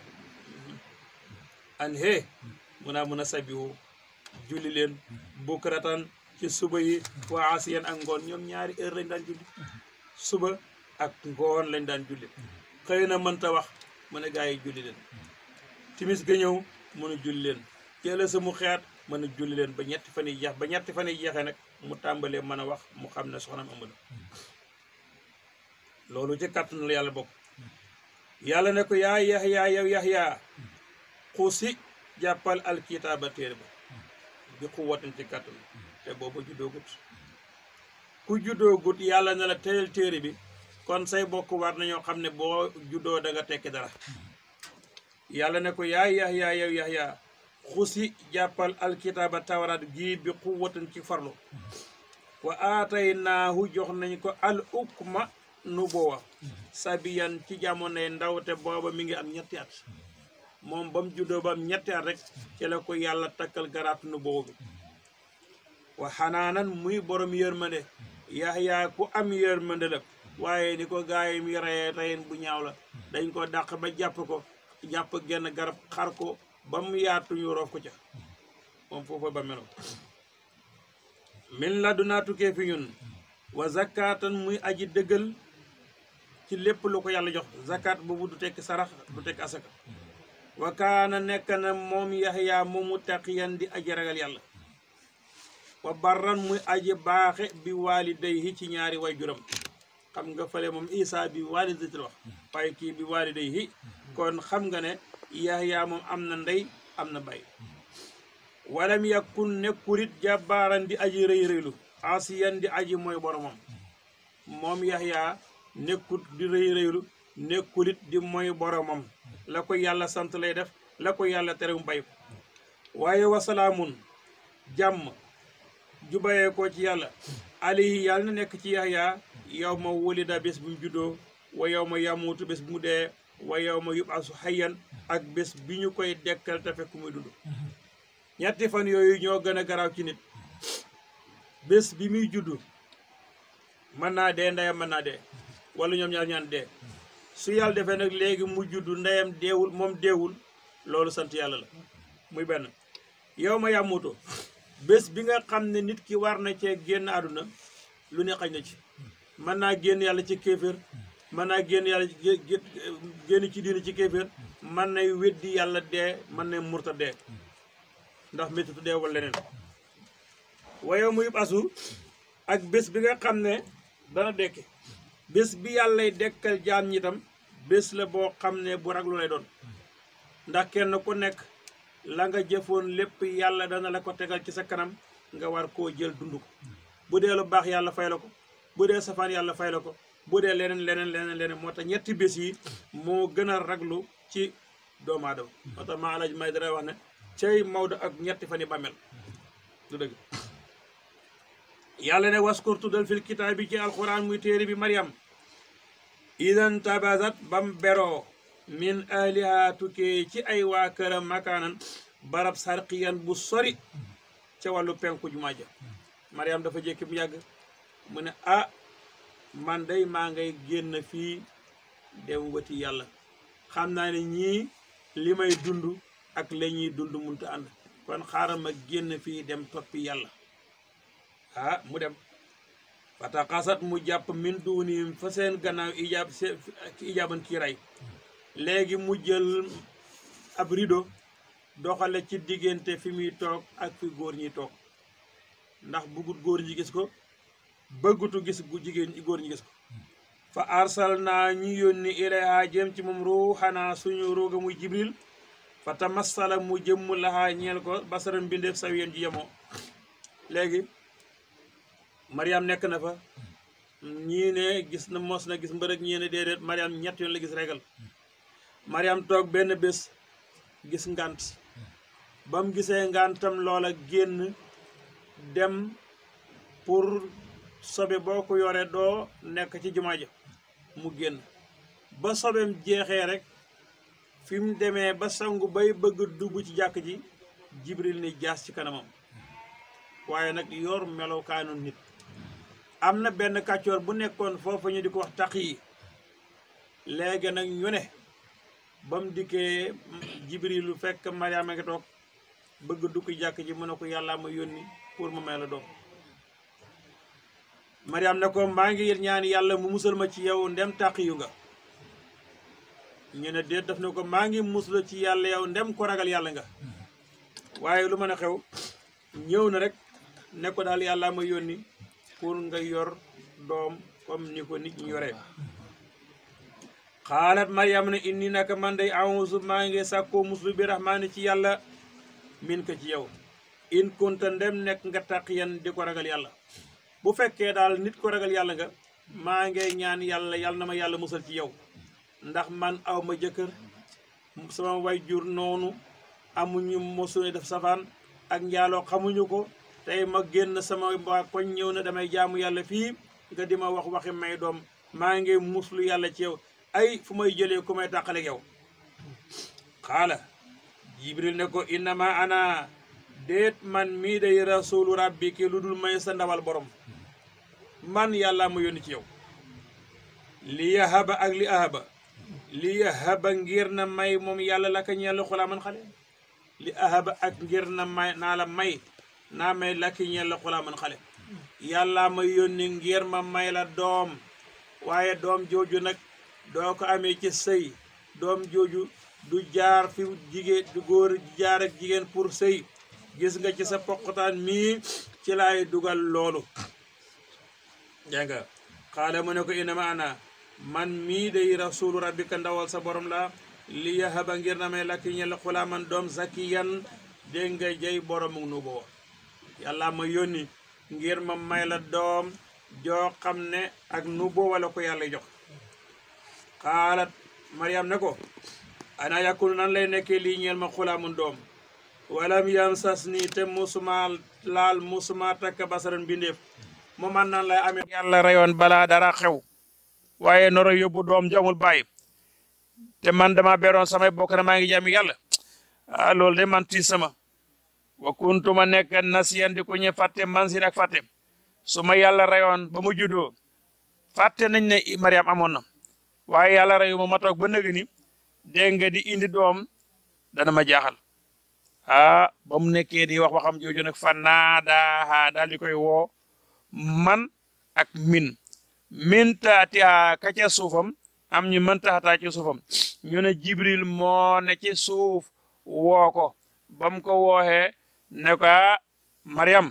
an hee mun naa mun a sabihu julli leen bukratan ci suba yi waa asiyan ak ngoon ñoom ñaari heure lañ daan julli suba ak ngoon lañ daan julli xëy na mënta wax mu ne gaa yi julli leen timis ga ñëw mën a julli leen jëla sa mu xeet mën a julli leen ba ñetti fan yi jeex ba ñetti fan yi jeexee nag mu tàmbalee mën a wax mu xam ne soxnaam ëmb na loolu ci kàttan la yàlla bokk yàlla ne ko yaa yaxyaa yow yaxyaa xuusi jàppal alkitaaba téere ba bi xuwatin ci kàttan te booba juddoogut ku juddoogut yàlla ne la teyal téere bi kon say bokk war nañoo xam ne boo juddoo da nga tekki dara yàlla ne ko yaa yaxyaa yow yaxyaa xusi jàppal alkitaaba tawraat gii bi xuwatin ci farlu wa aataynaahu jox nañ ko al ukma nu boowa sabiyan ci jamonoy ndaw te booba mi ngi am ñetti at moom ba mu juddoo ba am ñetti at rek ci la ko yàlla takkal garaat nu boobu bi wa xanaanan muy borom yërmande yaxyaa ku am yërmande la waaye ni ko gaay mi reyee reyen bu ñaaw la dañ ko dàq ba jàpp ko jàpp genn garab xar ko ba mu yaatu ñu roof ko ca moom foofa ba melo min la du naa tukkee fi ñun wa zakatan muy aji dëggal ci lépp lu ko yàlla jox zakat boobu du tekk sarax du tekk asaka wa kaana nekk na moom yaxyaa moomu taqiyan di aji ragal yàlla wa barran muy aji baaxe bi waalidayhi ci ñaari waajuram xam nga fale moom isa bi waalidati wax waaye kii bi waalidayhi kon xam nga ne yaxyaa moom am na ndey am na bay walam yakun nekkulit jàbbaaran di aji rëy rëylu asiyan di aji mooy boromam moom yaxyaa nekkut di rëy rëylu nekkulit di mooy boromam la ko yàlla sant lay def la ko yàlla tere mu bay ko waaye wasalaamun jàmm ju bayee ko ci yàlla alayhi yàlla na nekk ci yaxyaa yow ma wulida bés bu mu juddoo wa yow ma yamuutu bés bu mu dee wa yow ma yubasu xayyan ak bés bi ñu koy dekkal te fekk muy dund ñetti fan yooyu ñoo gën a garaaw ci nit bés bi muy juddu mën naa dee ndeyam mën naa dee wala ñoom ñaar ñaan dee su yàlla defee nag léegi mu juddu ndeyam deewul moom deewul loolu sant yàlla la muy benn yow ma yàmmuto bés bi nga xam ne nit ki war na cee génn àdduna lu ne xañ na ci mën naa génn yàlla ci kéeféer mën naa génn yàlla génn ci diina ci kéeféer mën nay weddi yàlla dee mën na murta dee ndax méttitu dee wala leneen wayow mu yëpp asu ak bés bi nga xam ne dana dekki bés bi yàllay dekkal jaam ñi tam bés la boo xam ne bu raglu lay doon ndax kenn ku nekk la nga jëfoon lépp yàlla dana la ko tegal ci sa kanam nga war koo jël dund ko bu dee lu baax yàlla fay la ko bu dee safaan yàlla fay la ko bu dee leneen leneen leneen leneen moo tax ñetti bés yi moo gën a raglu ci doomu aadama moo tax maa alaj may dara wax ne cey Maodo ak ñetti fan yi bàmmeel du dëgg yàlla ne waskur tuddal fil kitaab bi ci alquran muy téere bi Mariam idan tabazat bam beroo min ahliha tukkee ci ay waa këram makaanan barab sarqiyan bu sori ca wàllu penku jumaa ja Mariam dafa jékki mu yàgg mu ne ah man day maa ngay génn fii dem wati yàlla xam naa ne ñii li may dund ak la ñuy dund munta ànd kon xaaral ma génn fii dem toppi yàlla ah mu dem fataxasat mu jàpp min duunihim fa seen gannaaw ijaab se ijaaban kii ray léegi mu jël ab rido doxale ci diggante fi muy toog ak fi góor ñi toog ndax bëggut góor ñi gis ko bëggutu gis gu jigéen góor ñi gis ko fa arsal naa ñu yónni ilayha jëm ci moom ruuxanaa suñu ruuga muy jibril fa tamassala mu jëmm laxaa ñeel ko basaram mbindeef saw yéen ji yemoo léegi mariam nekk na fa ñii ne gis na mos na gis mbërëg ñii ne déedéet mariam ñett yoon la gis regal mariam toog benn bés gis ngant ba mu gisee ngantam loola génn dem pour sobe boo ko yore doo nekk ci jumaa ja mu génn ba sobem jeexee rek fi mu demee ba sangu bay bëgg dugg ci jàkk ji jibril ni jaas ci kanamam waaye nag yor melokaanu nit am na benn kàccoor bu nekkoon foofu ñu di ko wax taq yi léegi nag ñu ne ba mu dikkee jibrilu fekk mariama nga toog bëgg dugg jàkk ji mu ne ko yàllaa ma yónni pour ma may la doom mariam ne ko maa ngi ñaan yàlla mu musal ma ci yow ndem tàq yu nga ñu ne déet daf ne ko maa ngi musla ci yàlla yow ndem ko ragal yàlla nga waaye lu mën a xew ñëw na rek ne ko daal yàllaa ma yónni pour nga yor doom comme ni ko nit ñi yoree xaalat mariam ne inni naka man day awusu maa ngi sàkkoo muslu bi rahmaani ci yàlla min ko ci yow in kunta ndem nekk nga taqiyan di ko ragal yàlla bu fekkee daal nit ko ragal yàlla nga maa ngi ñaan yàlla yàlla na ma yàlla musal ci yow ndax man aw ma jëkkër sama way jur noonu amuñu mosuñu def safaan ak njaaloo xamuñu ko tey ma génn sama waa koñ ñëw na damay jaamu yàlla fii nga di ma wax waxi may doom maa ngi muslu yàlla ci yow ay fu may jëlee ku may tàqale yow xaala jibril ne ko innama ana déet man mii day rasulu rabbi ki lu dul may sa ndawal borom man yàlla ma yónni ci yow li yahaba ak li ahaba li yahaba ngir na may moom yàlla la ka ñeel xulaa man xale li ahaba ak ngir na may naa la may naa may la ki ñeel xulaa man xale yàlla ma yónni ngir ma may la doom waaye doom jooju nag doo ko amee ci sëy doom jooju du jaar fi jigéen du góor jaar ak jigéen pour sëy gis nga ci sa poqataan mii ci laay dugal loolu dégg nga xaale mu ne ko inama ana man mii day rasulu rabbika ndawal sa borom la li yahaba ngir na may lakki ñel xulaa man doom zakiyan dégg nga jay borom nu boo yàlla ma yónni ngir ma may la doom joo xam ne ak nu boo wala ko yàlla jox xaalat mariam ne ko ana yakunu nan lay nekkee lii ñeel ma xulaa mun doom walam yam sas nii te musuma laal musuma takk basaran bindeef mu man nan lay amee yàlla reyoon balaa dara xew waaye noro yóbbu doom jamul bàyyi te man dama beroon samay bokk na maa ngi jàmm yàlla ah loolu de man tiis sama wa kuntuma nekk nasiyan di ku ñu fàtte man si ak fàtte su ma yàlla reyoon ba mu juddoo fàtte nañ ne Mariam amoon na waaye yàlla reyu ma ma toog ba nëg ni dégg nga di indi doom dana ma jaaxal ah ba mu nekkee di wax waxam jooju nag fa naadaaha daal di koy woo man ak min min taatiha ka ca suufam am ñu mën taxataa ci suufam ñu ne jibril moo ne ci suuf woo ko ba mu ko wooxee ne ko ah mariam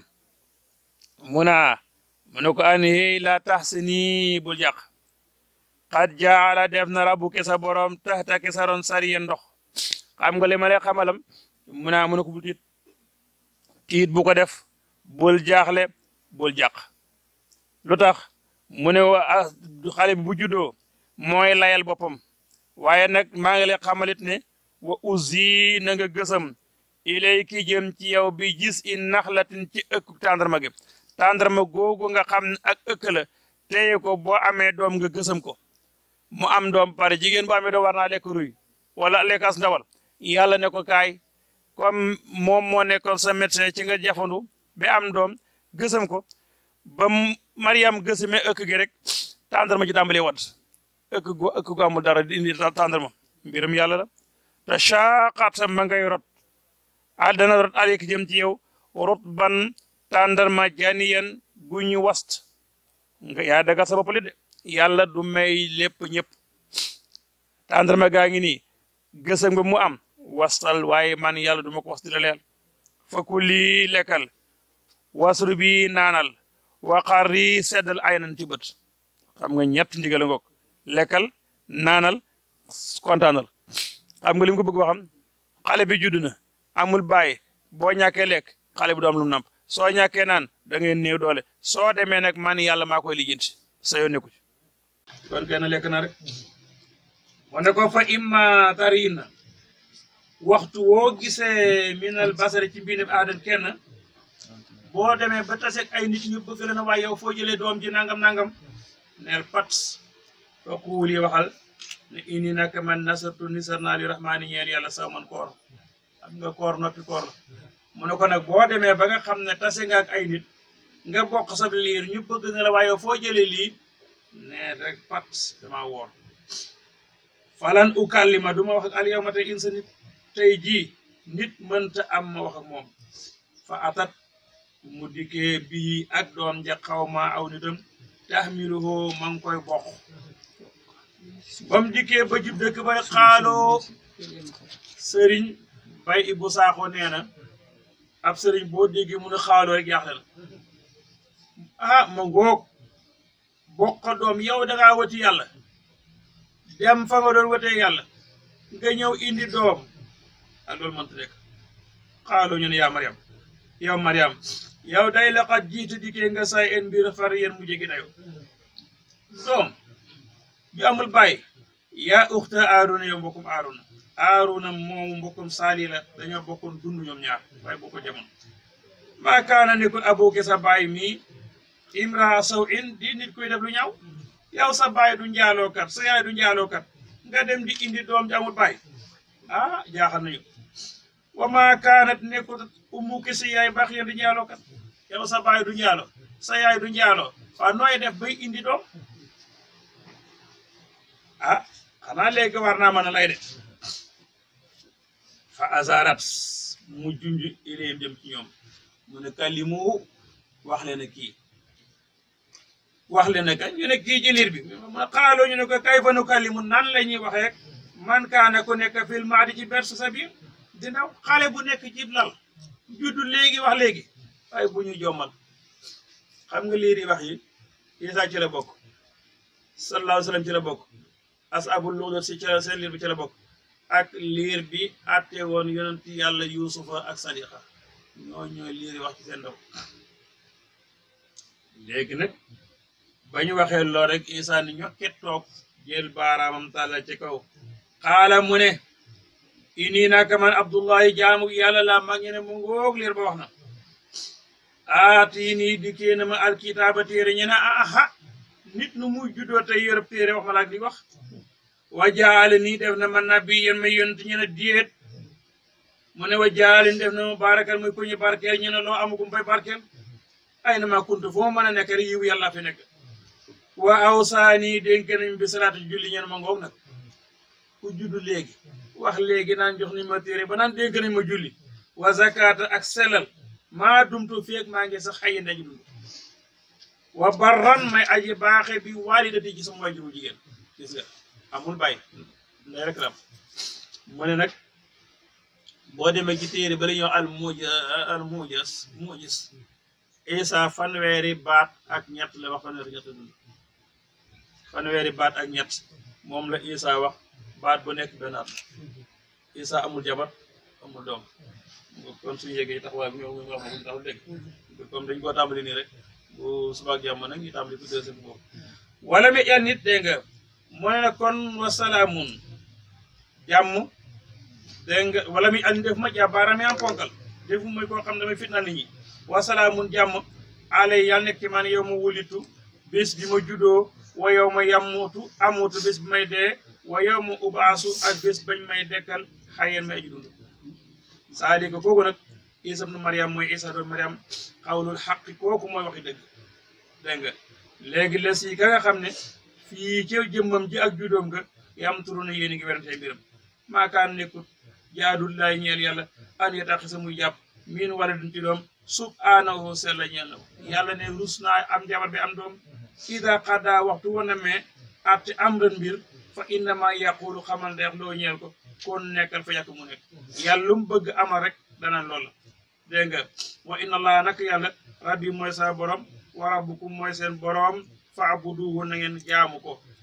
mu naa mu ne ko an hey la tax si nii bul jàq xat jaala def na rabu ke sa borom taxta ke sa ron sariye ndox xam nga li ma lay xamalam mu naa mu ne ko bul tiit tiit bu ko def bul jaaxle bul jàq lu tax mu ne wa xale bi bu juddoo mooy layal boppam waaye nag maa ngi lay xamalit ne wa usi na nga gësam ilay ki jëm ci yow bi gis i naxlatin ci ëkk tàndarma gi tàndarma googu nga xam ne ak ëkk la téye ko boo amee doom nga gësam ko mu am doom pare jigéen bu amee doom war naa lekk ruy wala lekkas ndawal yàlla ne ko kaay comme moom moo nekkoon sa médecin ci nga jafandu ba am doom gësam ko ba Mariam gësame ëkk gi rek tàndarma ji tàmbalee wat ëkk gu ëkk gu amul dara di indi tàndarma mbiram yàlla la te saaqata ma ngay rot al dana rot alek jëm ci yow rot ban tàndarma janiyan gu ñu wast nga yaa daga sa bopp li de yàlla du may lépp ñëpp tàndarma gaa ngi nii gësam nga mu am wastal waaye man yàlla du ma ko was di la leel fa ku lii lekkal wasru bi naanal waqar yi seddal ay nan ci bët xam nga ñett ndigal ngoog lekkal naanal kontaanal xam nga li mu ko bëgg waxam xale bi judd na amul bàyyi boo ñàkkee lekk xale bi du am lu mu namp soo ñàkkee naan da ngeen néew doole soo demee nag man yàlla maa koy lijjanti sa yoon nekku ci kon kenn lekk na rek wane ko fa imma tariin na waxtu woo gisee minal basari ci mbiinam aadan kenn boo demee ba taseeg ay nit ñu bëgg la na waaye yow foo jëlee doom ji nangam nangam neel pat foo kuuli waxal ne ini nag man nasartu nisar naa li rahmaani ñeel yàlla saw man koor xam nga koor noppi koor la mu ne ko nag boo demee ba nga xam ne tase nga ak ay nit nga bokk sab liir ñu bëgg na la waaye yow foo jëlee lii nee rek pat dama woor falan ukallima du ma wax ak al yawma tey insa nit tey jii nit mënta am ma wax ak moom fa atat mu dikkee bii ak doom ja xaw ma aw nitam tahmiluhu ma ngi koy bokk ba mu dikkee ba jub dëkk ba xaaloo sëriñ bay ibu saaxo nee na ab sëriñ boo déggee mu ne xaaloo rek yaaxle la ah ma ngoog bokk doom yow dangaa wati yàlla dem fa nga doon watee yàlla nga ñëw indi doom ah loolu mënta nekk xaaloo ñu ne yaa Mariam yow Mariam yow day laqat jiitu dikkee nga say en mbir far yéen mu jegi dayo doom ju amul bàyyi yaa uxta aaruna yow mbokkum aaruna aaruna moomu mbokkum saali la dañoo bokkoon dund ñoom ñaar waaye boo ko jamono maa kaana nekkul abooke sa baay mii imra saw in di nit kuy def lu ñaaw yow sa baay du njaalookat sa yaay du njaalookat nga dem di indi doom ji amul baay ah jaaxal nañu wa maa kaanat nekkul ummuki sa yaay baax yéen di njaalookat yow sa baay du njaalo sa yaay du njaaloo waa nooy def bay indi doom ah xanaa léegi war naa mën a lay de fa azarat mu junj ilayhim dem ci ñoom mu ne kalimu wax leen kii wax leen ka ñu ne kii ci liir bi ma xaaloo ñu ne ko kay fa nu kalimu nan la ñuy waxee man kaana ku nekk fil maadi ci berse sa biir dina xale bu nekk ci lal juddu léegi wax léegi waaye bu ñu jommal xam nga liir yi wax yi Isa ci la bokk sallallahu alayhi wa sallam ci la bokk asabul luxdat si ca seen liir bi ci la bokk ak liir bi àtte woon yonent yàlla yuusufa ak sadiqa ñoo ñooy liir yi wax ci seen ndaw léegi nag ba ñu waxee lool rek Isa ni ñokket toog jël baaraamam tàllal ci kaw xaala mu ne ini naka man abdullahi jaamu yàlla laa mag ñene mu ngoog liir ba wax na aati nii dikkee na ma alkitaaba téere ñu ne aha nit nu muy juddoo tey yorëb téere wax ma laak di wax wa jaale nii def na ma nabi yéen ma yonent ñu ne diet mu ne wa jaale ni def na ma barakal muy ku ñu barkeel ñu ne loo amagum bay barkeel ay na ma kuntu foo mën a nekk rek yiw yàlla fi nekk wa awsaani dénk nañ bi salaatu julli ñeen ma ngoog nag ku juddu léegi wax léegi naan jox nañ ma téere ba naan dénk nañ ma julli wa zakata ak selal maa dumtu feeg maa ngi sax xayi ndaji dund wa barran may aji baaxe bi walidati ci sama wajuru jigéen gis nga amul bàyyi nday rek lam mu ne nag boo demee ci téere ba la ñëw al muj al mujas mujis isa fanweeri baat ak ñett la wax fanweeri ñett dund fanweeri baat ak ñett moom la isa wax baat bu nekk benn at isa amul jabar amul doom kon suñu yéegee taxawaay bi ñoo ngi wax ma taxaw léegi comme dañ koo tàmbali nii rek bu subaak jàmm nag ñu tàmbali ko deuxième boobu wala mi yan nit dégg nga mu ne na kon wasalaamun jàmm dégg nga wala mi an def ma jàbbaarame am ponkal defu mooy koo xam ne damay fitna nit ñi wasalaamun jàmm alay yàlla nekk ci man yow ma wulitu bés bi ma juddoo wa yow ma yammutu amutu bés bi may dee wa yow ma ubaasu ak bés bañ may dekkal xayeen may aji dund saalika kooku nag isa ibnu mariam mooy isa doon mariam xawlul xaqi kooku mooy waxi dëgg dégg nga léegi la si ka nga xam ne fii ci jëmmam ji ak juddoom nga yam turu na yéen a ngi werante mbiram maakaan nekkut jaadul laay ñeel yàlla an ya tax sa muy jàpp miin wala duñ ci doom subhaanahu sella ñeel na ko yàlla ne rus naa am jabar bi am doom ida xaddaa waxtu wana mais atti am ren mbir fa innama yaqulu xamal ndeex loo ñeel ko kon nekkal fa yàq mu nekk yàlla lu mu bëgg ama rek dana loola dégg nga wa inna allah nak yàlla rabbi mooy sa borom wa rabbukum mooy seen borom faabuduhu na ngeen jaamu ko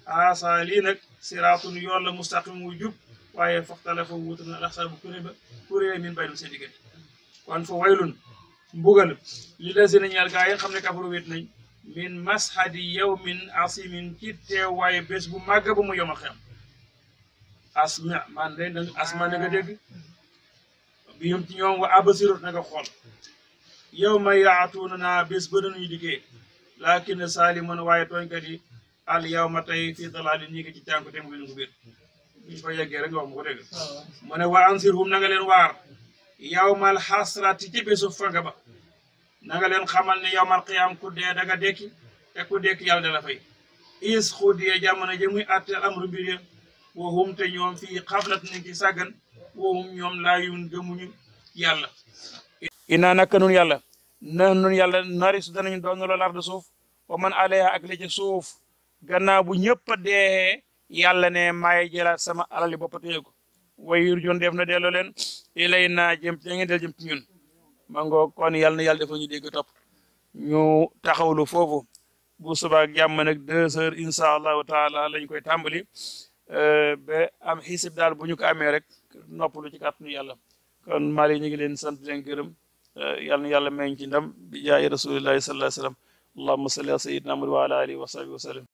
asa lii nag siraatun yoon la mustaqim wu jub waaye faxtalafa wuutu na laxsar bu kuré ba kuré min baynum seen diggante kon fa waylun mbugal li la si na ñeel gaa yi nga xam ne kafaru wét nañ min mashadi yawmin asimin ci teewaaye bés bu màgg ba mu yomal xem asma man de na asma na nga dégg bi yum ci ñoom wa abasirut na nga xool yow ma yaatuuna naa bés ba dañuy dikkee laakin saaliman waaye tooñkat yi al yow ma tey fii dalaali ñi ngi ci cànku te mu ngi biir buñ fa yeggee rek nga wax mu ko dégg mu ne wa ansirhum na nga leen waar yawmal xasrati ci bésu fanga ba na nga leen xamal ne yawmal qiyaam ku dee da nga dekki te ku dekki yàlla da la fay is xudiye jamono ji muy atteel amru mbir ya wahum te ñoom fii xablat ni ci sàggan wahum ñoom laa yun gëmuñu yàlla inaa naka nun yàlla na nun yàlla nari su danañu doon lool arde suuf wa man alayha ak li ci suuf gannaaw bu ñëpp a dee yàlla ne maay jëlaat sama alali bopp téye ko way yur jon def na delloo leen ilay naa jëm ci ngeen del jëm ci ñun mango kon yàlla na yàlla dafa ñu dégg topp ñu taxawlu foofu bu subaa ak jàmm nag deux heures incha allahu taala lañ koy tàmbali ba am xisib daal bu ñu ko amee rek noppalu ci kàttanu yàlla kon Mali ñu ngi leen sant leen gërëm yàlla na yàlla may ci ndam bi jaay rasulillahi sallallahu alayhi wa sallam allahumma salli ala sayyidina Muhammad wa ala alihi wa sahbihi wa sallam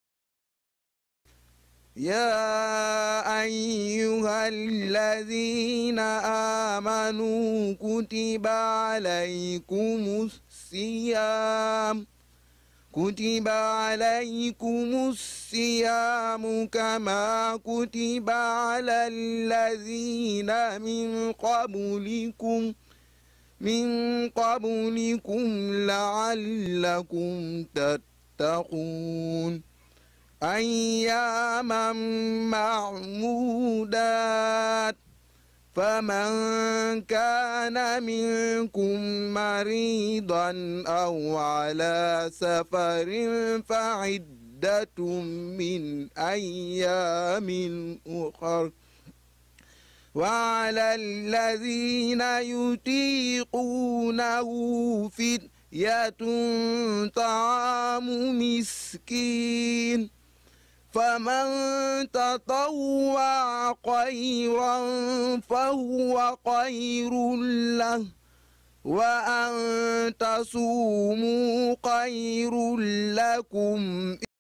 يا أيها الذين آمنوا كتب عليكم الصيام كتب عليكم الصيام كما كتب على الذين من قبلكم من قبلكم لعلكم تتقون أياما معمودات فمن كان منكم مريضا أو على سفر فعدة من أيام أخر وعلى الذين يطيقونه فدية طعام مسكين فمن تطوع خيرا فهو خير له وأن تصوموا خير لكم